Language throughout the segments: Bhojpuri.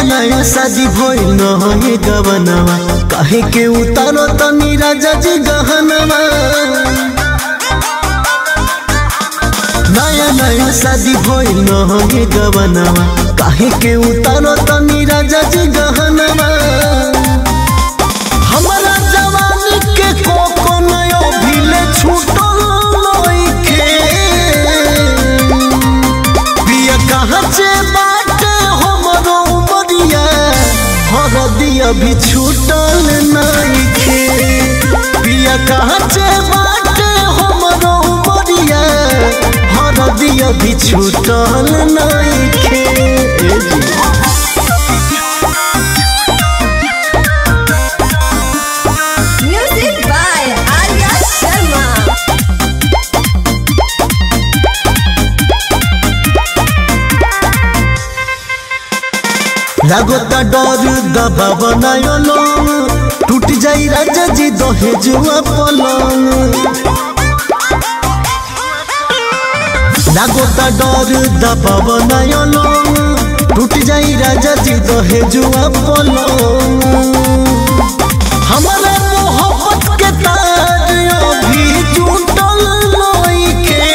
नया शादी भइल न हे गवनवा काहे के उतारो तनी राजा जी गहनवा नया नया शादी भइल न हे गवनवा काहे के उतारो तनी राजा जी गहनवा हमरा जवानी के कोको नयो भिले छूटल लइखे बिया कहाँ से बाटे हमरो उमरिया हरदिया भी छूटल नइखे बिया कहाँ से बाटे हमरो उमरिया हरदिया भी छूटल नइखे ए जी। Music by Arya Sharma. लागता डर दबा बनायो लोग टूट जाई राजा जी दहेजुआ पलंग लागता डर दबा बनायो लोग टूट जाई राजा जी दहेजुआ पलंग हमारा मोहब्बत के तार अभी टूटल लइखे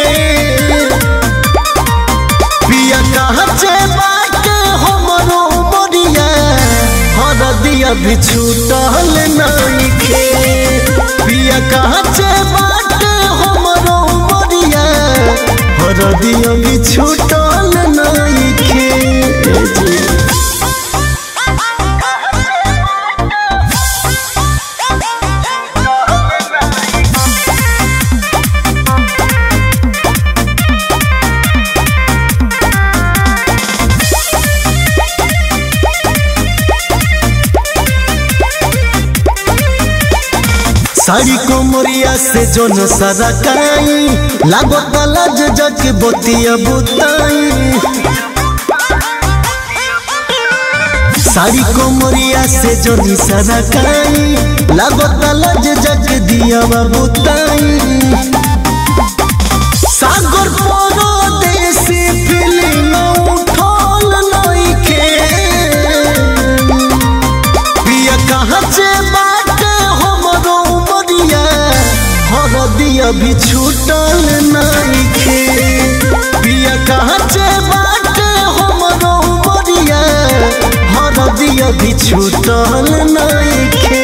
पिया कहाँ से बाटे हमरो बड़िया हरदिया भी छूटल नइखे पिया कहाँ से बाटे हमरो बड़िया हरदिया भी छूटल नइखे ए जी। साड़ी कोमरिया से जोन सारा काई लागो तलाज जग बोतिया बुताई साड़ी कोमरिया से जोन सारा काई लागो तलाज जग दिया बुताई सागर परो देसी फिल्म उठल नइखे पिया कहाँ से बाटे हमरो उमरिया हरदिया भी छूटल नइखे पिया कहाँ से बाटे हमरो उमरिया हरदिया भी छूटल नइखे